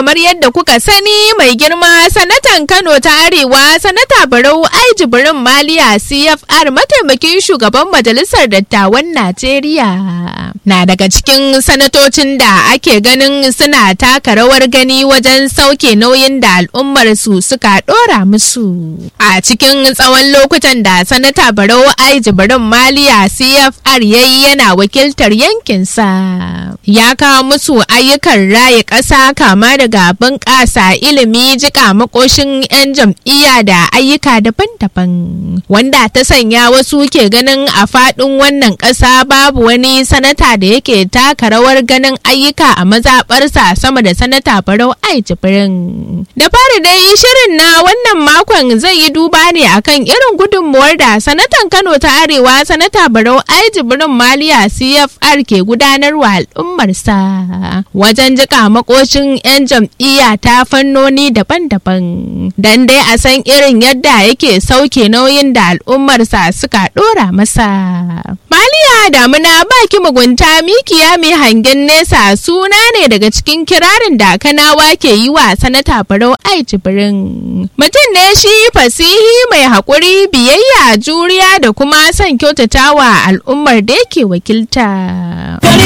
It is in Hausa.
kamar yadda kuka sani mai girma sanatan Kano ta Arewa sanata Barau Ai Jibrin Maliya CFR mataimakin shugaban majalisar dattawan Najeriya. Na daga cikin sanatocin da ake ganin suna taka rawar gani wajen sauke nauyin da al'ummar su suka dora musu. A cikin tsawon lokutan da sanata Barau Ai Jibrin Maliya CFR yayi yana wakiltar yankinsa. Ya kawo musu ayyukan raye ƙasa kama daga bunƙasa ilimi jika makoshin 'yan jam'iyya da ayyuka daban-daban wanda ta sanya wasu ke ganin a faɗin wannan ƙasa babu wani sanata da yake taka rawar ganin ayyuka a mazaɓarsa sama da sanata barau ai jibrin da fari dai shirin na wannan makon zai yi duba ne akan irin gudunmuwar da sanatan kano ta arewa sanata barau ai jibrin maliya cfr ke gudanarwa al'ummarsa wajen jika makoshin 'yan jam'iyya ta fannoni daban-daban don dai a san irin yadda yake sauke nauyin da al'ummarsa suka dora masa. Maliya damuna baki mugunta mikiya mai hangen nesa suna ne daga cikin kirarin da kanawa ke yi wa sanata barau ai jibrin. Mutum ne shi fasihi mai haƙuri biyayya juriya da kuma son kyautatawa al'ummar da yake wakilta.